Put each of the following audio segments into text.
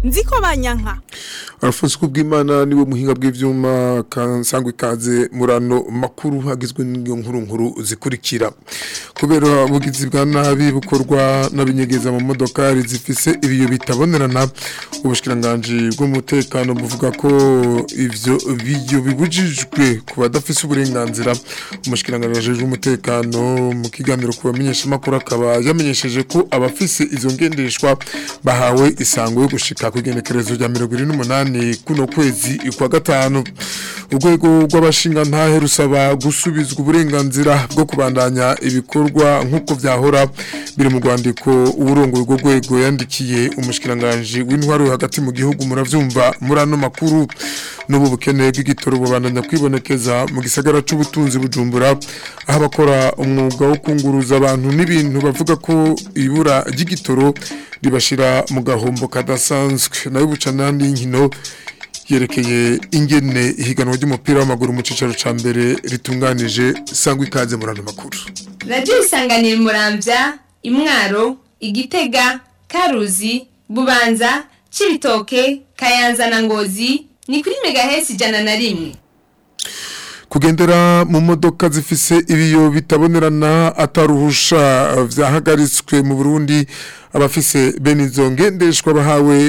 nziko banyanka Alphonse Kubwimana niwe muhinga bw'ivyuma kansangwe kaze murano makuru hagizwe n'ingiyo nkuru nkuru zikurikira kubera ubugizi bwa nabi bukorwa n'abinyegeza mu modokari zifise ibiyo bitabonerana ubushikiranganje bw'umutekano buvuga ko ivyo biyo bibujijwe ku badafise uburenganzira umushikiranganje wajejwe umutekano mu kiganiro ku bamenyesha makuru akaba yamenyesheje ko abafise izo ngendeshwa bahawe isango yo gushika ku igenekerezo rya 28 kuno kwezi kwa gatanu urwego rw'abashinga ntahe rusaba gusubizwa uburenganzira bwo kubandanya ibikorwa nk'uko vyahora biri mu rwandiko uburongo urwo rwego yandikiye umushikiranganje w'intwaro hagati mu gihugu muravyumva muri ano makuru n'ubu bukene bw'igitoro bubandanya kwibonekeza mu gisagara c'ubutunzi bujumbura aho abakora umwuga wo kunguruza abantu n'ibintu bavuga ko ibura ry'igitoro ribashira mu gahombo kadasanzwe nayo bucanandi y'inkino yerekeye ingene ihiganwa ry'umupira w'amaguru mu cicaro ca mbere ritunganije sangwa ikaze muri ano makuru radiyo isanganira muramvya imwaro igitega karuzi bubanza cibitoke kayanza na ngozi ni kuri megahesi ijana na rimwe kugendera mu modoka zifise ibiyo bitabonerana ataruhusha vyahagaritswe mu Burundi abafise bene izo ngendeshwa bahawe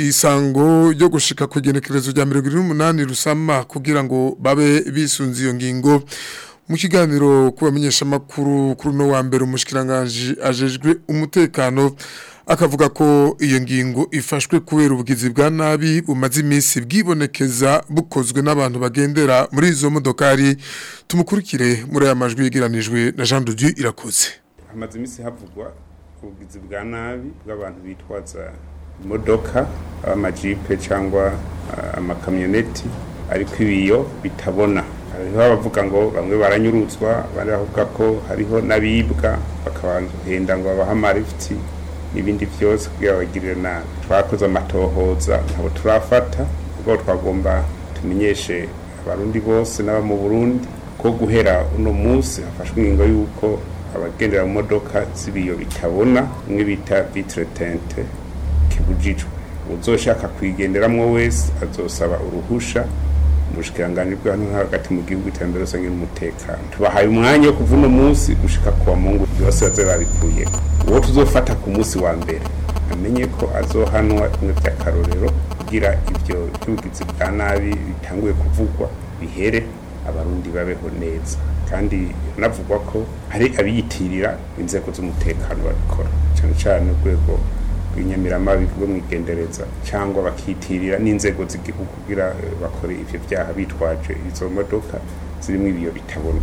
isango ryo gushika ku genekerezo rya 28 rusama kugira ngo babe bisunze iyo ngingo mu kiganiro kubamenyesha makuru kuri no wa mbere umushikiranganje ajejwe umutekano akavuga ko iyo ngingo ifashwe kubera ubugizi bwa nabi bumaze iminsi bwibonekeza bukozwe n'abantu bagendera muri izo modokari tumukurikire muri aya majwi yegeranijwe na Jean de Dieu irakoze hamaze iminsi havugwa ubugizi bwa nabi bw'abantu bitwaza imodoka amajipe cyangwa amakamyoneti ariko ibiyo bitabona hariho abavuga ngo bamwe baranyurutswa abandi bavuga ko hariho n'abibwa bakabahenda ngo babahe amarifiti n'ibindi byose kugira bagirire nabi twakoze amatohoza ntabwo turafata ubwo twagomba tumenyeshe abarundi bose n'aba mu burundi ko guhera uno munsi hafashwe ingingo y'uko abagendera mu modoka z'ibiyo bitabona bimwe bita vitre tente kibujijwe uzoshaka kuyigenderamwo wese azosaba uruhusha ubushikiranganje bw'ahantu hagati mu gihugu iterambere rusange n'umutekano tubahaye umwanya wo kuva uno munsi gushika kuwa mungu byose baze babikuye uwo tuzofata ku munsi wa mbere amenye ko azohanwa bimwe by'akarorero kugira ibyo by'ubugizi bwa nabi bitanguye kuvugwa bihere abarundi babeho neza kandi navugwa ko hari abiyitirira inzego z'umutekano babikora cyane cyane urwego rw'inyamiramabi rwo mwigendereza cyangwa bakitirira n'inzego z'igihugu kugira bakore ivyo byaha bitwaje izo modoka zirimo ibiyo bitabona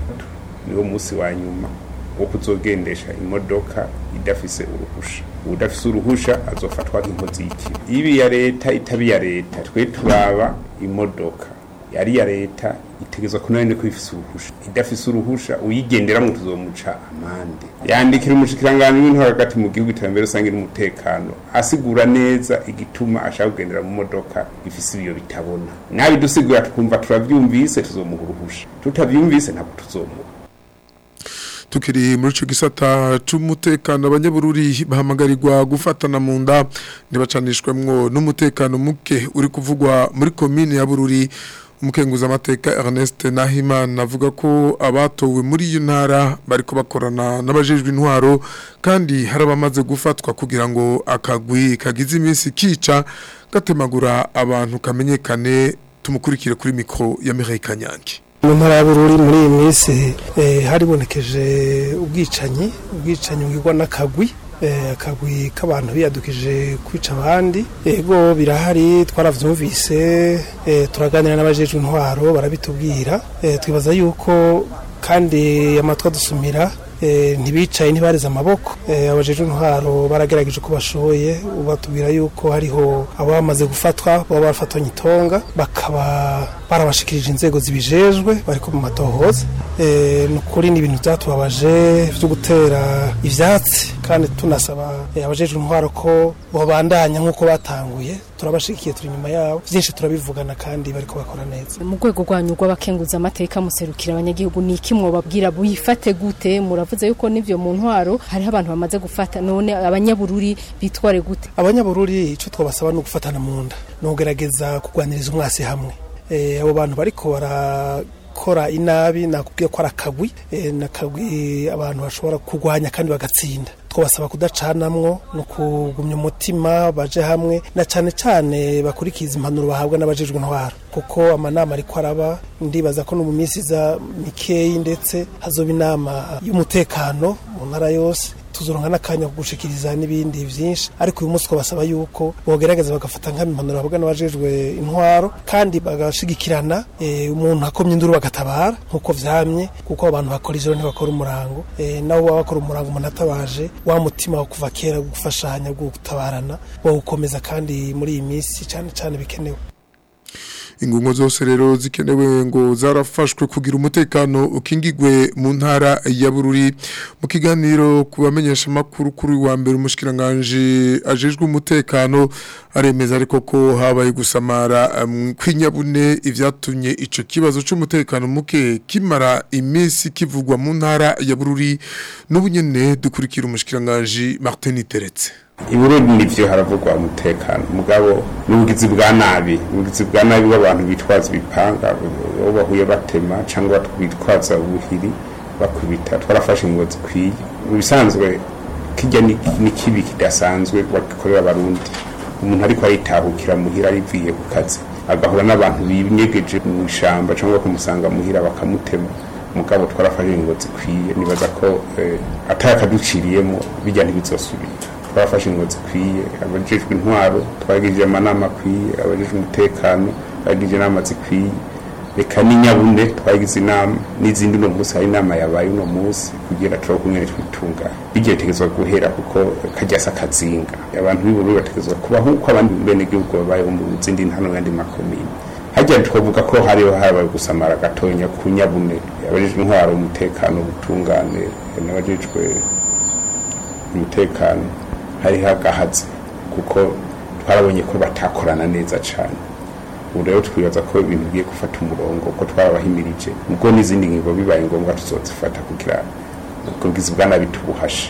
niwo munsi wa nyuma wo kuzogendesha imodoka idafise uruhusha udafise uruhusha azofatwa nk'inkozi y'ikibi ibi ya leta itabi ya leta twe turaba imodoka yari ya leta itegezwa ko nayo ko ifise uruhusha idafise uruhusha uyigenderamo tuzomuca amande yandikira umushikiranganje w'intwaro hagati mu gihugu iterambere rusange n'umutekano asigura neza igituma ashaka kugendera mu modoka ifise ibiyo bitabona nabi dusigura tukumva turavyumvise tuzomuha uruhusha tutavyumvise ntabwo tuzomuha tukiri muri ico gisata c'umutekano abanyabururi bahamagarirwa gufatana mu nda ntibacanishwemwo n'umutekano muke uri kuvugwa muri komine ya Bururi umukenguza amateka Ernest Nahimana avuga ko abatowe muri iyo ntara bariko bakorana n'abajejwe intwaro kandi hari abamaze gufatwa kugira ngo akagwi kagize iminsi kica gatemagura abantu kamenyekane tumukurikire kuri mikro ya Mireille Kanyange mu ntara y'abururi muri iyi minsi haribonekeje ubwicanyi ubwicanyi bwigwa n'akagwi akagwi k'abantu biyadukije kwica abandi ego birahari twaravyumvise turaganira n'abajejwe intwaro barabitubwira twibaza yuko kandi amatwi adusumira ntibicaye ntibareze amaboko abajejwe intwaro baragerageje uko bashoboye batubwira yuko hariho abo bamaze gufatwa baba barafatanye itonga bakaba barabashikirije inzego zibijejwe bariko mu matohoza ni ukuri ni ibintu byatubabaje byo gutera ivyatsi kandi tunasaba eh, abajejwe intwaro ko bobandanya nk'uko batanguye turabashigikiye turi inyuma yabo byinshi turabivugana kandi bariko bakora neza mu rwego rwanyu rw'abakenguza amateka muserukira abanyagihugu ni iki mwobabwira buyifate gute muravuze yuko n'ivyo mu ntwaro hariho abantu bamaze gufata none abanyabururi bitware gute abanyabururi icyo twabasaba ni ugufatana mu nda ni ukugerageza kurwaniriza umwasi hamwe Eh, abo bantu bariko barakora inabi nakubwiye ko ari akagwi eh, ni akagwi abantu bashobora kurwanya kandi bagatsinda twabasaba kudacanamwo no kugumya umutima baje hamwe na cyane cyane bakurikiza impanuro bahabwa n'abajejwe intwaro kuko amanama ariko araba ndibaza ko no mu minsi iza mikeyi ndetse hazoba inama y'umutekano mu ntara yose tuzoronka n'akanya ko gushikiriza n'ibindi vyinshi ariko uyu munsi twabasaba yuko bogerageza bagafata nk'impanuro bavuga n'abajejwe intwaro kandi bagashigikirana eh, umuntu akomye induru bagatabara nk'uko vyamye kuko abantu bakora ijoro ntibakora umurango eh, nabo baba bakora umurango umuntu atabaje wa mutima wo kuva kera wo gufashanya wo gutabarana bawukomeza kandi muri iyi minsi cyane cyane bikenewe ingungo zose rero zikenewe ngo zarafashwe kugira umutekano ukingigwe mu ntara ya Bururi mu kiganiro kubamenyesha makuru kuri wa mbere umushikiranganje ajejwe umutekano aremeza ariko ko habaye gusamara um, kwinyabune ivyatumye ico kibazo c'umutekano muke kimara iminsi kivugwa mu ntara ya Bururi n'ubunyene dukurikira umushikiranganje Martin Teretse iburundi nivyo haravugwa umutekano mugabo n'ubugizi bwa nabi ubugizi bwa nabi bw'abantu bitwaza ibipanga bo bahuye batema cyangwa bitwaza ubuhiri bakubita twarafashe ingo zikwiye mu bisanzwe kijya ni ni kibi kidasanzwe bagikorera abarundi umuntu ariko aritahukira muhira ariviye ku kazi agahura n'abantu binyegeje mu ishamba cyangwa kumusanga muhira bakamutema mugabo twarafashe ingo zikwiye nibaza ko eh, atakaduciriyemo bijya ntibizosubira twafashe ingo zikwiye abajejwe intwaro twagirije amanama akwiye abajejwe umutekano twagirije inama zikwiye reka n'inyabune twagize inama n'izindi uno munsi hari inama yabaye uno munsi kugira turo kumwe twitunga bigiye tegezwa guhera kuko kajyasa kazinga abantu b'ubururu bategezwa kuba nk'uko abandi bene gihugu babayeho mu zindi ntano n'andi makomine hajya twavuga ko hariho habaye gusamara gatonya ku nyabune abajejwe intwaro umutekano ubutungane n'abajejwe umutekano hari hagahatse kuko twarabonye ko batakorana neza cyane ubu rero twibaza ko ibintu bigiye gufata umurongo ko twarabahimirije ubwo n'izindi ngingo bibaye ngombwa tuzozifata kugira ubwizi bwa nabi tubuhashe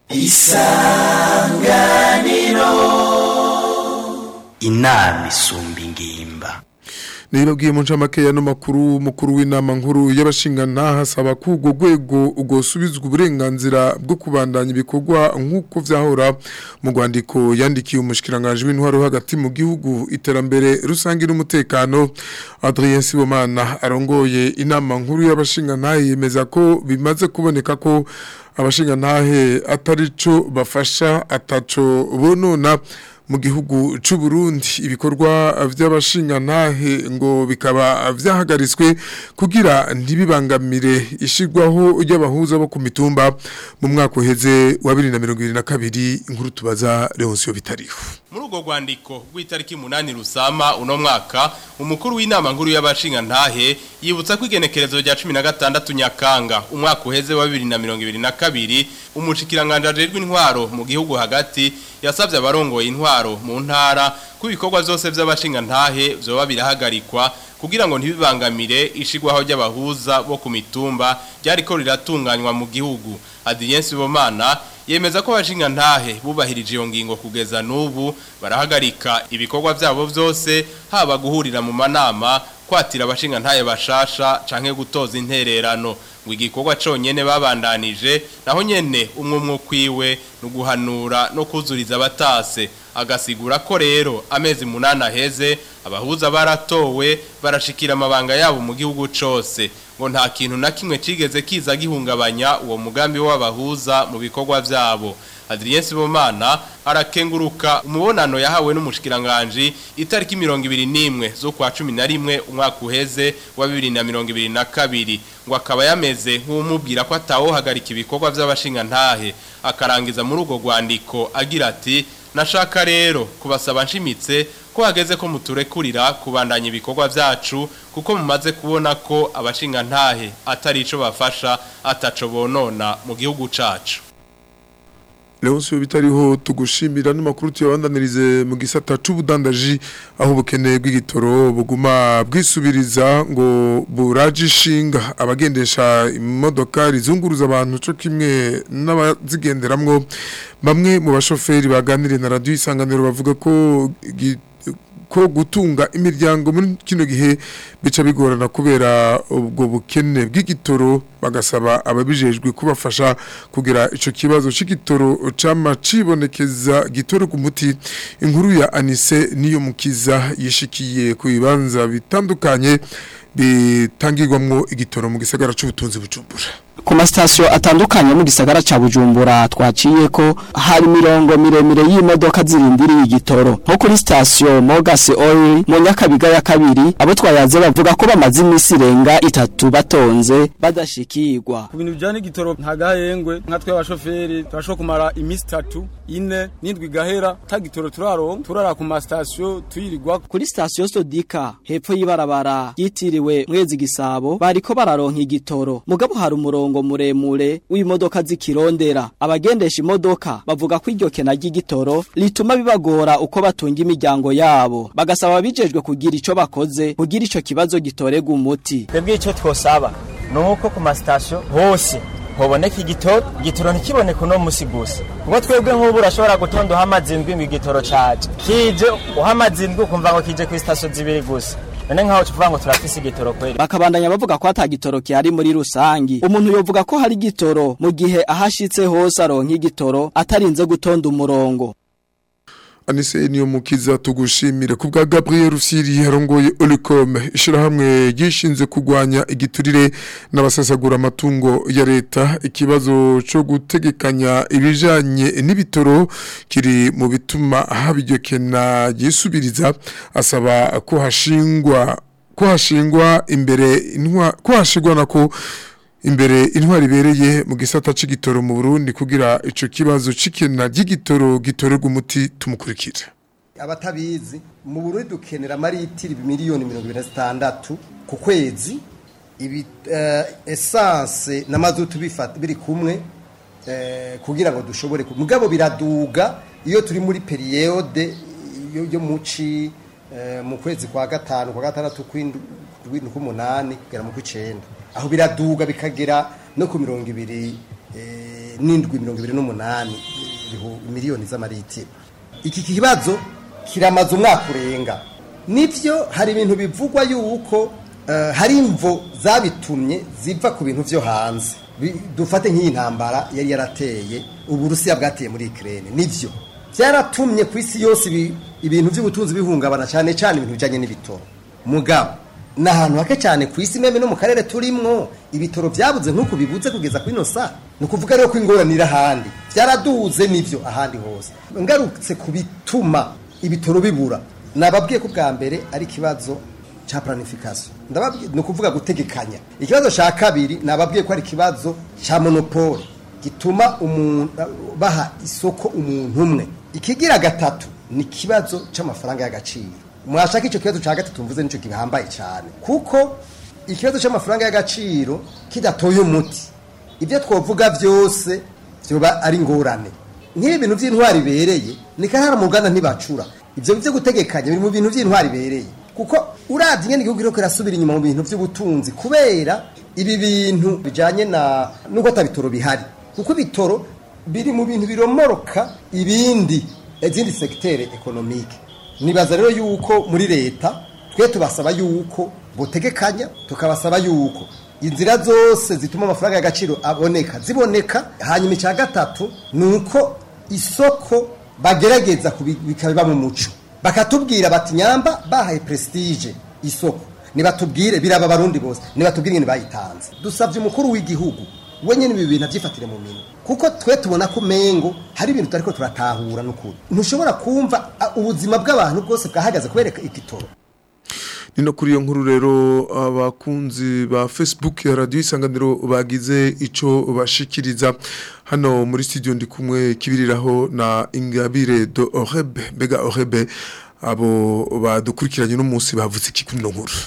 inama isumba ingimba Nibabwiye mu ncamake ya no makuru mukuru w'inama nkuru y'abashingana hasaba ko urwo rwego ugosubizwa uburenganzira bwo kubandanya ibikorwa nk'uko vyahora mu rwandiko yandikiye umushikiranganje w'intwaro hagati mu gihugu iterambere rusange n'umutekano Adrien Sibomana arongoye inama nkuru y'abashingana yemeza ko bimaze kuboneka ko abashingantahe atari co bafasha ataco bonona mu gihugu c'u Burundi ibikorwa vy'abashingantahe ngo bikaba vyahagaritswe kugira ntibibangamire ishigwaho ry'abahuza bo ku mitumba mu mwaka uheze wa 2022 inkuru tubaza Leoncio Bitariho muri urwo rwandiko rw'itariki umunani rusama uno mwaka umukuru w'inama nkuru y'abashinga ntahe yibutsa ko igenekerezo rya cumi na gatandatu nyakanga umwaka uheze wa bibiri na mirongo ibiri na kabiri umushikiranganje ajejwe intwaro mu gihugu hagati yasabye abarongoye intwaro mu ntara ko ibikorwa byose by'abashinga ntahe vyoba birahagarikwa kugira ngo ntibibangamire ishigwaho ry'abahuza bo ku mitumba ryariko riratunganywa mu gihugu Adrien Sibomana yemeza ko abashinga ntahe bubahirije iyo ngingo kugeza n'ubu barahagarika ibikorwa byabo byose haba guhurira mu manama kwatira abashinga ntahe bashasha canke gutoza intererano ngo igikorwa conyene babandanije naho nyene umwe umwe kwiwe no guhanura no kuzuriza abatase agasigura ko rero amezi munana aheze abahuza baratowe barashikira amabanga yabo mu gihugu cose ngo nta kintu na kimwe cigeze kiza gihungabanya uwo mugambi w'abahuza mu bikorwa vyabo Adrien Sibomana arakenguruka umubonano yahawe n'umushikiranganje itariki 21 zo kwa 11 umwaka uheze wa 2022 ngo akaba yameze nk'umubwira ko atawo hagarika ibikorwa by'abashinga ntahe akarangiza muri ugo rwandiko agira ati nashaka rero kubasaba nshimitse ko hageze ko muturekurira kubandanya ibikorwa byacu kuko mumaze kubona ko abashinga ntahe atari ico bafasha ataco bonona mu gihugu cacu Leonce bitariho tugushimira n'amakuru tuyabandanirize mu gisata c'ubudandaji aho ubukene bw'igitoro buguma bwisubiriza ngo buraje ishinga abagendesha imodoka rizunguruza abantu co kimwe n'abazigenderamwo bamwe mu bashoferi baganiriye na radio isanganiro bavuga ko gi- ko gutunga imiryango muri kino gihe bica bigorana kubera ubwo bukene bw'igitoro bagasaba ababijejwe kubafasha kugira ico kibazo c'igitoro cama cibonekeza gitoro ku muti inkuru ya Anise niyo mukiza yishikiye ku bibanza bitandukanye bitangirwamwo igitoro mu gisagara c'ubutunzi bujumbura ku masitasiyo atandukanye mu gisagara ca Bujumbura twaciye ko hari mirongo miremire y'imodoka zirindiriye igitoro nko kuri sitasiyo Mogas Oil mu Nyakabiga ya kabiri abo twayaze bavuga ko bamaze iminsi irenga itatu batonze badashikirwa ku bintu bijyanye n'igitoro nta gahengwe nka twe abashoferi turashobora kumara iminsi itatu ine n'indwi gahera ta gitoro turaronka turara ku masitasiyo tuyirirwa kuri sitasiyo Sodika hepfo y'ibarabara yitiriwe Mwezi Gisabo bariko bararonka igitoro mugabo hari umurongo muremure w'imodoka zikirondera abagendesha imodoka bavuga ko iryo kena ry'igitoro rituma bibagora uko batunga imiryango yabo bagasaba abijejwe kugira ico bakoze kugira ico kibazo gitorega umuti twebwe icyo twosaba ni uko ku masitasiyo hose hoboneka igitoro igitoro ntikiboneke uno musi gusa kuko twebwe nk'ubu urashobora gutonda uhamaze indwi ngo igitoro caje kije uhamaze indwi ukumva ngo kije ku sitasiyo zibiri gusa none nk'aho tuvuga ngo turafise igitoro kweri bakabandanya bavuga ko ata gitoro kihari muri rusangi umuntu yovuga ko hari igitoro mu gihe ahashitse hose aronka igitoro atarinze gutonda umurongo Anise niyo mukiza tugushimire ku bwa Gabriel Rusiri yarongoye Olicom ishirahamwe gishinze kugwanya igiturire n'abasasagura amatungo ya leta ikibazo cyo gutegekanya ibijanye n'ibitoro kiri mu bituma habijyokena gisubiriza asaba ko hashingwa ko hashingwa imbere intwa ko hashigwa nako imbere intwari ibereye mu gisata c'igitoro mu Burundi kugira ico kibazo cikena ry'igitoro gitorerwa umuti tumukurikira abatabizi mu Burundi dukenera amaritiri miliyoni 26 ku kwezi ibi uh, essence na mazutu bifata biri kumwe uh, kugira ngo dushobore mugabo biraduga iyo turi muri periode yo, yo muci uh, mu kwezi kwa gatanu kwa gatandatu kw'indwi k'umunani kugera mu kw'icenda aho biraduga bikagera no ku mirongo ibiri n'indwi mirongo ibiri n'umunani miliyoni z'amaritiro iki kibazo kiramaze umwaka urenga nibyo hari ibintu bivugwa yuko hari imvo zabitumye ziva ku bintu byo hanze dufate nk'iyi ntambara yari yarateye uburusiya bwateye muri ikirere nibyo byaratumye ku isi yose ibintu by'ubutunzi bihungabana cyane cyane ibintu bijyanye n'ibitoro mugabo ni ahantu hake cyane ku isi meme no mu karere turimwo ibitoro byabuze nk'uko bibuze kugeza kuri ino saa ni ukuvuga rero ko ingorane iri ahandi byaraduze n'ibyo ahandi hose ngarutse ku bituma ibitoro bibura nababwiye ko bwa mbere ari ikibazo cya planification ni ukuvuga gutegekanya ikibazo cya kabiri nababwiye ko ari ikibazo cya monopole gituma umuntu baha isoko umuntu umwe ikigira gatatu ni ikibazo cy'amafaranga y'agaciro mwashaka icyo kibazo cya gatatu mvuze nicyo gihambaye cyane kuko ikibazo cy'amafaranga y'agaciro kidatoye umuti ibyo twavuga byose byoba ari ingorane nk'ibi bintu by'intwari ibereye ni kanara mu ruganda ntibacura ibyo byo gutegekanya biri mu bintu by'intwari ibereye kuko urabye ingene igihugu kiriko kirasubira inyuma mu bintu by'ubutunzi kubera ibi bintu bijanye na nuko atabitoro bihari kuko ibitoro biri mu bintu biromoroka ibindi izindi sekitere ekonomike nibaza rero yuko muri leta twe tubasaba yuko botegekanya tukabasaba yuko inzira zose zituma amafaranga y'agaciro aboneka ziboneka hanyuma icya gatatu ni uko isoko bagerageza bikaba mu muco bakatubwira bati nyamba bahaye prestige isoko nibatubwire biraba abarundi bose nibatubwire ingene bayitanze dusabye umukuru w'igihugu we nyine ibi bintu abyifatire mu minwe kuko twe tubona ko mengo hari ibintu tutariko turatahura n'ukuri ntushobora kumva ubuzima bw'abantu bwose bwahagaze kubera igitoro nino kuri iyo nkuru rero abakunzi ba Facebook ya radio isanganiro bagize ico bashikiriza hano muri studio ndi kumwe kibiriraho na Ingabire do Orebe bega Orebe abo badukurikiranye no munsi bavuze iki kuri no nkuru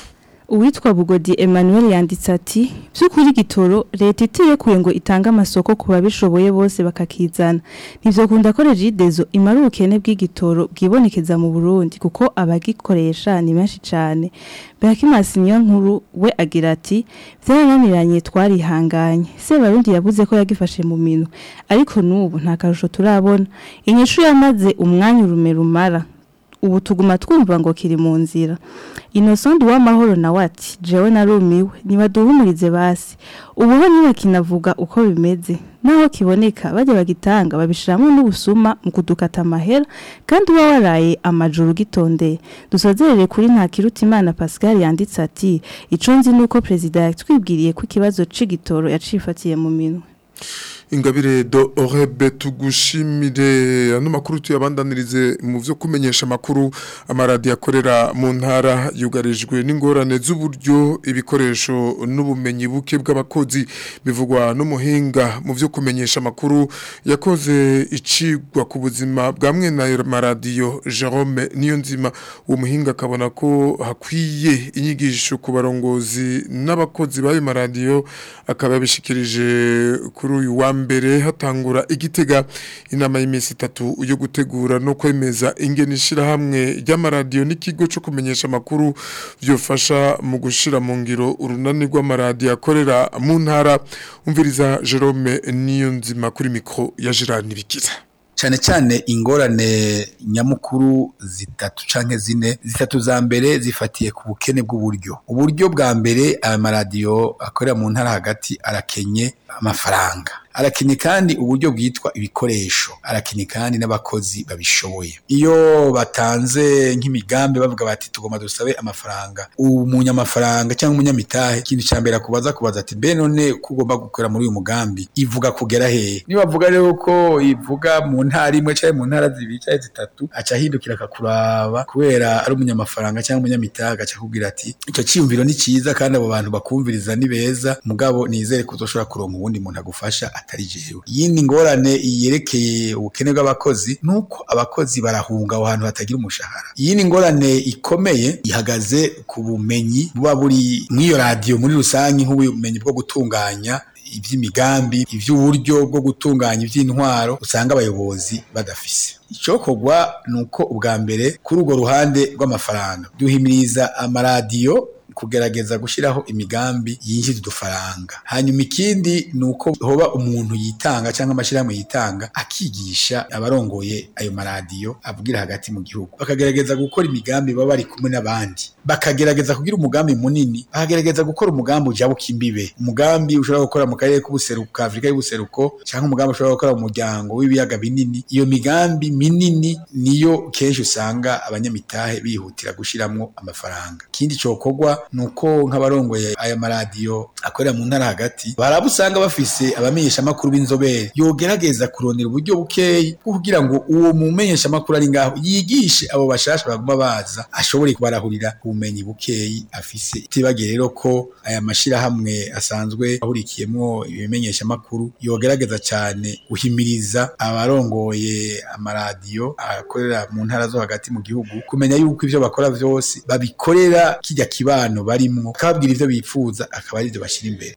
uwitwa bugodi Emmanuel yanditse ati by'ukuri gitoro leta itirekuye ngo itange amasoko ku babishoboye bose bakakizana nivyo kunda ko regidezo imara ubukene bw'igitoro bwibonekeza mu Burundi kuko abagikoresha ni benshi cyane Berakimasi niyo nkuru we agira ati byarananiranye twarihanganye se barundi yavuze ko yagifashe mu minwe ariko nubu nta karusho turabona inyishu yamaze umwanya urume rumara ubu tuguma twumva ngo kiri mu nzira Innocent w'amahoro nawe ati jewe narumiwe nibaduhumurize basi ubu ho niba kinavuga uko bimeze naho kiboneka bajya bagitanga babishiramo n'ubusuma mu kudukata amahera kandi uba waraye amajuru gitondeye dusozerere kuri nta kiruta imana Pascal yanditse ati ico nzi nuko president yatwibwiriye ko ikibazo c'igitoro yacifatiye mu minwe ingabire do orebe tugushimire ano makuru tuyabandanirize mu byo kumenyesha amakuru amaradiyo akorera mu ntara yugarijwe n'ingorane z'uburyo ibikoresho n'ubumenyi buke bw'abakozi bivugwa n'umuhinga mu byo kumenyesha amakuru yakoze icigwa ku buzima bwa mwene ayo maradiyo Jerome niyo nzima uwo muhinga akabona ko hakwiye inyigisho ku barongozi n'abakozi b'ayo maradiyo akaba yabishikirije kuri uyu wa mbere hatangura igitega inama y'iminsi itatu yo gutegura no kwemeza ingene ishirahamwe ry'amaradiyo n'ikigo cyo kumenyesha amakuru byofasha mu gushira mu ngiro urunani rw'amaradiyo akorera mu ntara umviriza Jerome niyo nzima kuri mikro ya Gerard Nibikiza cyane cyane ingorane nyamukuru zitatu canke zine zitatu za mbere zifatiye ku bukene bw'uburyo uburyo bwa mbere aya maradiyo akorera mu ntara hagati arakenye amafaranga arakenye kandi uburyo bwitwa ibikoresho arakenye kandi n'abakozi babishoboye iyo batanze nk'imigambi bavuga bati tugomba dusabe amafaranga umunyamafaranga cyangwa umunyamitahe ikintu cya mbere akubaza kubaza ati mbe none ko ugomba gukora muri uyu mugambi ivuga kugera hehe niba bavuga rero ko ivuga mu ntara imwe cyangwa mu ntara zibiri cyangwa zitatu aca ahindukira akakuraba kubera ari umunyamafaranga cyangwa umunyamitahe agaca akubwira ati icyo cyiyumviro ni cyiza kandi abo bantu bakumviriza ni beza mugabo nizere ko uzoshobora kuronka uwundi muntu agufasha atari jewe yindi ngorane yerekeye ubukene bw'abakozi nuko abakozi barahunga aho hantu hatagira umushahara yindi ngorane ikomeye ihagaze ku bumenyi buba buri mw'iyo radiyo muri rusange nk'ubumenyi bwo gutunganya iby'imigambi iby'uburyo bwo gutunganya iby'intwaro usanga abayobozi badafise icyokorwa ni uko ubwa mbere kuri urwo ruhande rw'amafaranga duhimiriza amaradiyo kugerageza gushyiraho imigambi yinjiza udufaranga hanyuma ikindi ni uko hoba umuntu yitanga cyangwa amashyirahamwe yitanga akigisha abarongoye ayo maradiyo avugira hagati mu gihugu bakagerageza gukora imigambi baba bari kumwe n'abandi bakagerageza kugira umugambi munini bakagerageza gukora umugambi ujabuka imbibe umugambi ushobora gukora mu karere k'ubuseruko ka Afurika y'ubuseruko cyangwa umugambi ushobora gukora mu muryango w'ibiyaga binini iyo migambi minini niyo kenshi usanga abanyamitahe bihutira gushyiramo amafaranga ikindi cyokorwa ni uko nk'abarongoye aya maradiyo akorera mu ntara hagati baraba usanga bafise abamenyeshamakuru b'inzobere yogerageza kurondera uburyo bukeyi bwo kugira ngo uwo mumenyeshamakuru ari ngaho yigishe abo bashasha baguma baza ashobore kubarahurira ubumenyi bukeyi afise itibagiye rero ko aya mashirahamwe asanzwe ahurikiyemo ibimenyeshamakuru yogerageza cyane guhimiriza abarongoye amaradiyo akorera mu ntara zo hagati mu gihugu kumenya yuko ivyo bakora vyose babikorera kijya kibano barimwo kababwira ivyo bifuza akaba ari byo bashyira imbere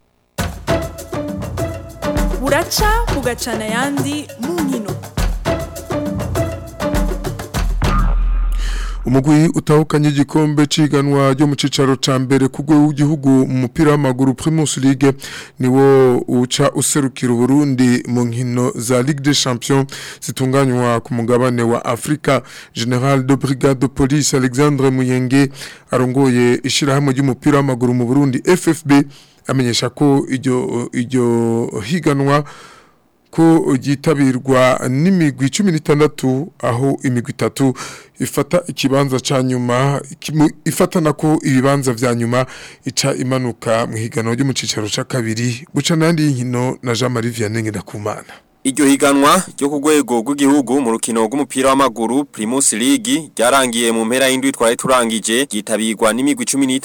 buraca bugacana ayandi mu nkino umugwi utahukanye igikombe ciganwa ryo mu cicaro ca mbere ku rwego w'igihugu mu mupira w'amaguru Primus League niwo uca userukira Burundi mu nkino za Ligue des Champions zitunganywa ku mugabane wa Afrika General de Brigade de Police Alexandre Muyenge arongoye ishirahamwe ry'umupira w'amaguru mu Burundi FFB amenyesha ko iryo iryo higanwa ko ryitabirwa n'imigwi cumi n'itandatu aho imigwi itatu ifata ikibanza cya nyuma ifatana ko ibibanza vya nyuma ica imanuka mu higanwa ryo mu cicaro ca kabiri guca n'andi y'inkino na Jean Marie Vianney Ndakumana Iryo higanwa ryo ku rwego rw'igihugu mu rukino rw'umupira w'amaguru Primus League ryarangiye mu mpera y'indwi twari turangije gitabirwa n'imigwi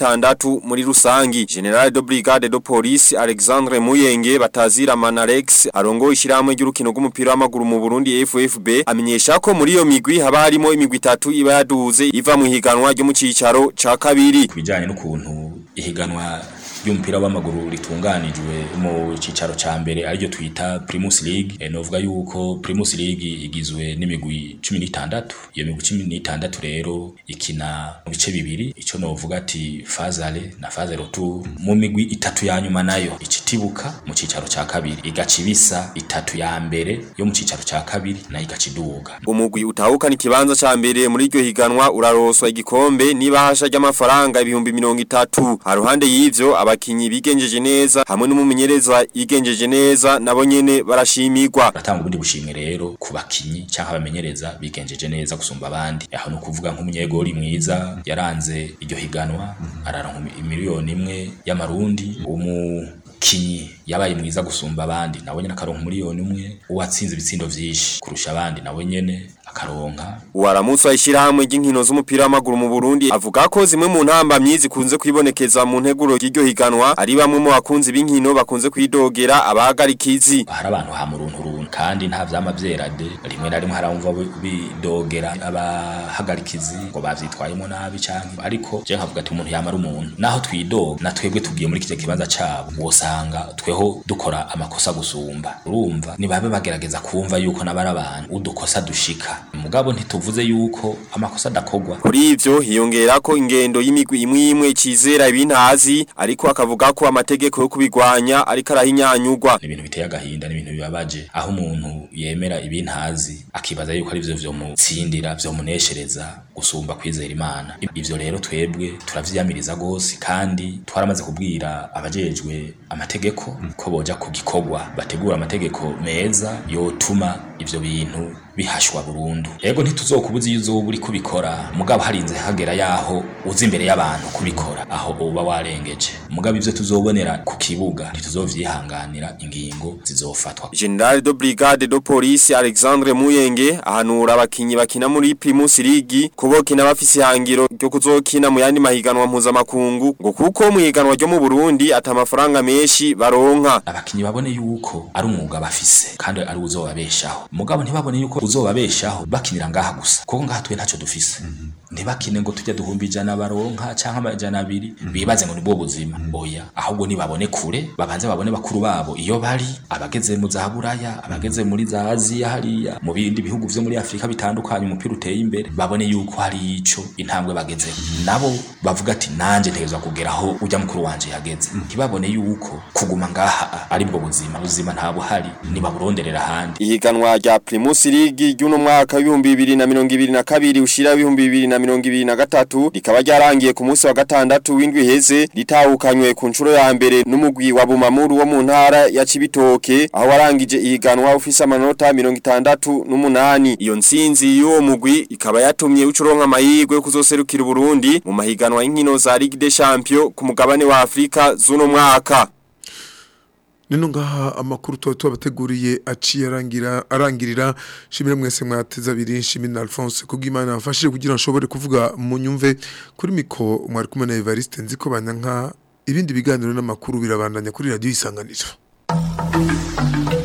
16 muri rusangi General de Brigade de Police Alexandre Muyenge batazira Manarex arongo ishiramwe ry'urukino rw'umupira w'amaguru mu Burundi FFB amenyesha ko muri iyo migwi haba harimo imigwi itatu iba yaduze iva mu higanwa ryo mu cicaro ca kabiri bijanye n'ukuntu ihiganwa ry'umupira w'amaguru ritunganijwe mu cicaro ca mbere ariryo twita Primus League e, novuga yuko Primus League igizwe n'imigwi 16 iyo migwi 16 rero ikina mu bice bibiri ico novuga ati Fazale na Fazale Retour mu migwi itatu ya nyuma nayo icitibuka mu cicaro ca kabiri igacibisa itatu ya mbere yo mu cicaro ca kabiri na igaciduga umugwi utahukana ikibanza ca mbere muri iryo higanwa uraroswa igikombe nibahasha ry'amafaranga ibihumbi 30 haruhande y'ivyo abakinyi bigenjeje neza hamwe n'umumenyereza yigenjeje neza nabo nyene barashimirwa batanga ubundi bushimwe rero ku bakinyi cyangwa abamenyereza bigenjeje neza gusumba abandi aho no kuvuga nk'umunyegori mwiza yaranze iryo higanwa araronka miliyoni imwe y'amarundi umukinyi yabaye mwiza gusumba abandi nawe nyene akaronka miliyoni umwe uwatsinze ibitsindo vyinshi kurusha abandi nawe nyene akaronka Uwaramutse ayishirahamwe ry'inkino z'umupira w'amaguru mu Burundi avuga ko zimwe mu ntambamyi zikunze kwibonekeza mu nteguro y'iryo higanwa ari bamwe mu bakunzi b'inkino bakunze kwidogera abahagarikizi hari abantu ha muruntu runtu kandi nta vyama vyerade rimwe na rimwe haramva bidogera abahagarikizi ngo bavyitwayemo nabi canke ariko je nkavuga ati umuntu yamara umuntu naho twidoga na twebwe tugiye muri kije kibanza cabo wosanga tweho dukora amakosa gusumba urumva nibabe bagerageza kumva yuko nabari abantu udukosa dushika mugabo ntituvuze yuko amakosa adakogwa kuri ivyo hiyongera ko ingendo y'imigwi imwe imwe cizera ibintazi ariko akavuga ko amategeko yo kubigwanya ariko arahinyanyugwa ibintu biteye agahinda n'ibintu bibabaje aho umuntu yemera ibintazi akibaza yuko ari vyo vyo mutsindira vyo muneshereza gusumba kwizera imana ivyo rero twebwe turavyiyamiriza gose kandi twaramaze kubwira abajejwe amategeko ko boja ku gikorwa bategura amategeko meza yotuma ivyo bintu bihashwa burundu yego ntituzokubuza iyo uzoba uri kubikora mugabo harinze hagera yaho uzi imbere y'abantu kubikora aho uba warengeje mugabo ivyo tuzobonera ku kibuga ntituzovyihanganira ingingo zizofatwa General de Brigade de Police Alexandre Muyenge ahanura abakinyi bakina muri Primus League kubokina bafise ihangiro ryo kuzokina mu yandi mahiganwa mpuzamakungu ngo kuko mu higanwa ryo mu Burundi ata amafaranga menshi baronka abakinyi babone yuko ari umwuga bafise kandi ari uzobabeshaho mugabo ntibabone yuko uzobabeshaho bakinira ngaha gusa kuko ngaha twe ntacyo dufise ntibakine ngo tujya duhumba ijana baronka canke amajana abiri bibaze ngo nibwo buzima oya ahubwo nibabone kure babanze babone bakuru babo iyo bari abageze mu za buraya abageze muri za aziya hariya mu bindi bihugu vyo muri afurika bitandukanye umupira uteye imbere babone yuko hari ico intambwe bagezeho nabo bavuga ati nanje ntegerezwa kugeraho ujya mukuru wanje yageze ntibabone yuko kuguma ngaha ari bwo buzima ubuzima nta buhari nibaburonderera ahandi ihiganwa rya Primus League ry'uno mwaka w'ibihumbi bibiri na mirongo ibiri na kabiri ushira w'ibihumbi bibiri na mirongo ibiri na gatatu rikaba ryarangiye ku munsi wa gatandatu w'indwi heze ritahukanywe ku nshuro ya mbere n'umugwi wa Bumamuru wo mu ntara ya Cibitoke aho warangije ihiganwa ufise amanota mirongo itandatu n'umunani iyo ntsinzi y'uwo mugwi ikaba yatumye ucuronka amahirwe yo kuzoserukira Burundi mu mahiganwa y'inkino za Ligue des Champions ku mugabane wa Afrika z'uno mwaka Nino ngaha amakuru tuba tubateguriye aciye arangira arangirira shimire mwese mwateza abiri nshimire na Alphonse kubw'Imana afashije kugira nshobore kuvuga mu nyumve kuri miko mwari kumwe na Evariste nziko banyanka ibindi biganiro n'amakuru birabandanya kuri radio isanganiro